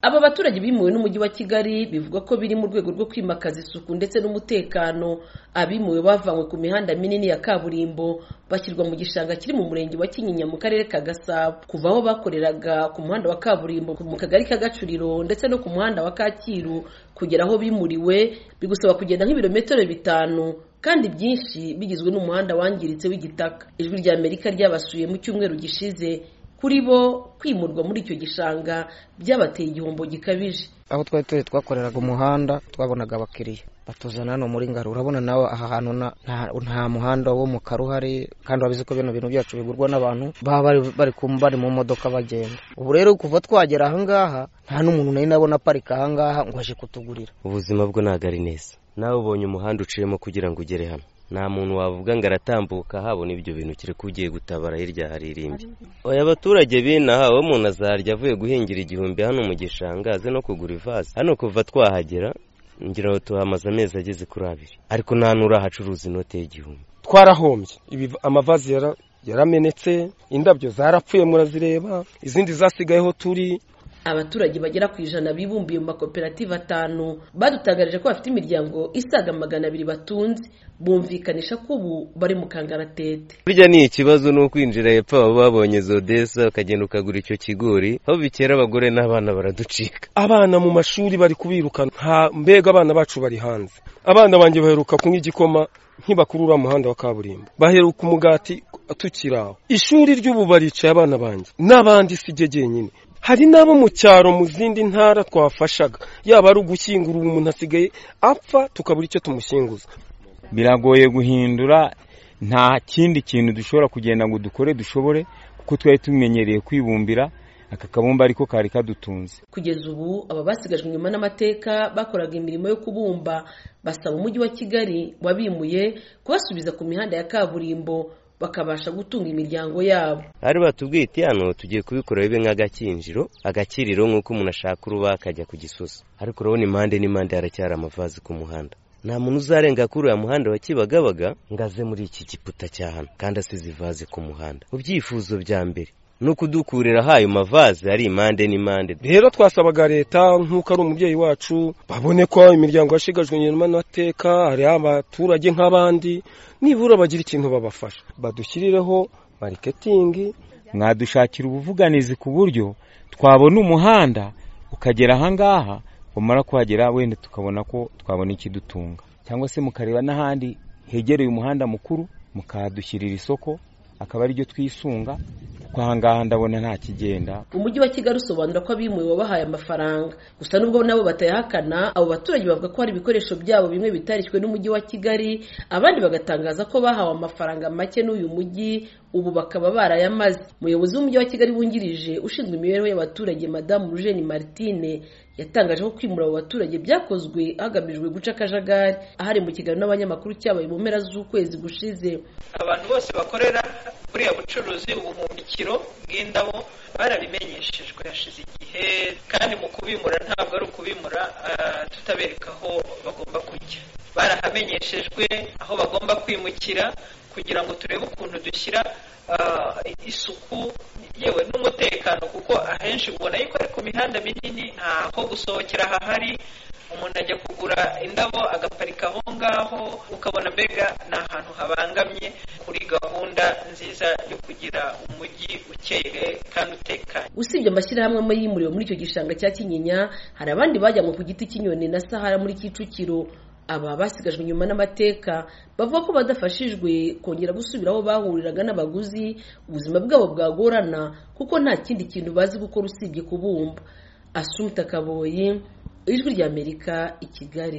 aba baturage bimuwe n'umujyi wa kigali bivugwa ko biri mu rwego rwo kwimakaza isuku ndetse n'umutekano abimuwe bavanywe ku mihanda minini ya kaburimbo bashyirwa mu gishanga kiri mu murenge wa kinyinya mu karere ka gasabo kuva aho bakoreraga ku muhanda wa kaburimbo mu kagari ka gacuriro ndetse no ku muhanda wa kacyiru kugera aho bimuriwe bigusaba kugenda nk'ibirometero bitanu kandi byinshi bigizwe n'umuhanda wangiritse w'igitaka ijwi rya amerika ryabasuye mu cyumweru gishize kuri bo kwimurwa muri icyo gishanga byabateye igihombo gikabije aho twari turi twakoreraga umuhanda twabonaga abakiriya batuzana hano muri ngaro urabona nawe aha hantu nta muhanda wo mu karo uhari kandi wabizi ko bino bintu byacu bigurwa n'abantu baba bari mu modoka bagenda ubu rero kuva twagera ahangaha nta n'umuntu nari nabona aparika ahangaha ngo aje kutugurira ubuzima bwo ntabwo ari neza nawe ubonye umuhanda uciyemo kugira ngo ugere hano nta muntu wavuga ngo aratambuka habona ibyo bintu kereka ugiye gutabara hirya hari irimbi oya abaturage binaha aho umuntu azarya avuye guhingira igihumbi hano mu gishanga aze no kugura ivaze hano kuva twahagera ngira ngo tuhamaze amezi ageze kuri abiri ariko nta n'urahacuruza inote y'igihumbi twarahombye amavazi yaramenetse indabyo zarapfuye murazireba izindi zasigayeho turi abaturage bagera ku ijana bibumbiye mu makoperative atanu badutangarije ko bafite imiryango isaga magana abiri batunze bumvikanisha ko ubu bari mu kangaratete burya ni ikibazo ni ukwinjira hepfo baba babonye zodesa ukagenda ukagura icyo kigori aho bikera abagore n'abana baraducika abana mu mashuri bari kubirukana mbega abana bacu bari hanze abana banjye baheruka kunywa igikoma ntibakurura umuhanda wa kaburimbo baheruka umugati tukiraho ishuri ry'ubu baricaye abana banjye n'abandi si jye jyenyine hari n'abo mu cyaro mu zindi ntara twafashaga yaba ari ugushyingura ubu umuntu asigaye apfa tukabura icyo tumushyinguza biragoye guhindura nta kindi kintu dushobora kugenda ngo dukore dushobore kuko twari tumenyereye kwibumbira aka kabumba ariko kari kadutunze kugeza ubu aba basigajwe inyuma n'amateka bakoraga imirimo yo kubumba basaba umujyi wa kigali wabimuye kubasubiza ku mihanda ya kaburimbo bakabasha gutunga imiryango yabo ari batubwite hano tugiye kubikora bibe nk'agakinjiro agakiriro nk'uko umuntu ashaka uruba akajya ku gisozi ariko urabona impande n'impande haracyari amavazi ku muhanda nta muntu uzarenga kuri uriya muhanda wa kibagabaga ngo aze muri iki giputa cya hano kandi asize ivaze ku muhanda mu byifuzo bya mbere ni ukudukurira ahayo mavaze ari impande n'impande rero twasabaga leta nk'uko ari umubyeyi wacu babone ko imiryango yashigajwe inyuma n'amateka hari abaturage nk'abandi nibura bagira ikintu babafasha badushyirireho mariketingi mwadushakira ubuvuganizi ku buryo twabona umuhanda ukagera ahangaha wamara kuhagera wenda tukabona ko twabona ikidutunga cyangwa se mukareba n'ahandi hegereye umuhanda mukuru mukahadushyirira isoko akaba aribyo twisunga kwa ngaha ndabona nta kigenda umujyi wa kigali usobanura ko abimuwe wabahaye amafaranga gusa nubwo nabo batayahakana abo baturage bavuga ko hari ibikoresho byabo bimwe bitarishywe n'umujyi wa kigali abandi bagatangaza ko bahawe amafaranga make n'uyu mujyi ubu bakaba barayamaze umuyobozi w'umujyi wa kigali wungirije ushinzwe imibereho y'abaturage madamu rujeni martine yatangaje ko kwimura abo baturage byakozwe hagamijwe guca akajagari ahari mu kiganiro n'abanyamakuru cyabaye mu mpera z'ukwezi gushize abantu bose bakorera buriya bucuruzi ubuhumbikiro bw'indabo barabimenyeshejwe hashize igihe kandi mu kubimura ntabwo ari ukubimura tutabereka aho bagomba kujya barahamenyeshejwe aho bagomba kwimukira kugira ngo turebe ukuntu dushyira isuku yewe n'umutekano kuko ahenshi ubona yuko ari ku mihanda minini ntaho gusohokera hahari umuntu ajya kugura indabo agaparika aho ngaho ukabona mbega ni ahantu habangamye kuri gahunda nziza yo kugira umujyi ukeye kandi utekanye usibye amashyirahamwe amwe yimuriwe muri icyo gishanga cya kinyinya hari abandi bajyanywe ku giti cy'inyoni na sahara muri kicukiro aba basigajwe inyuma n'amateka bavuga ko badafashijwe kongera gusubira aho bahuriraga n'abaguzi ubuzima bwabo bwagorana kuko nta kindi kintu bazi gukora usibye kubumba asumta kaboyi ijwi ry'amerika i kigali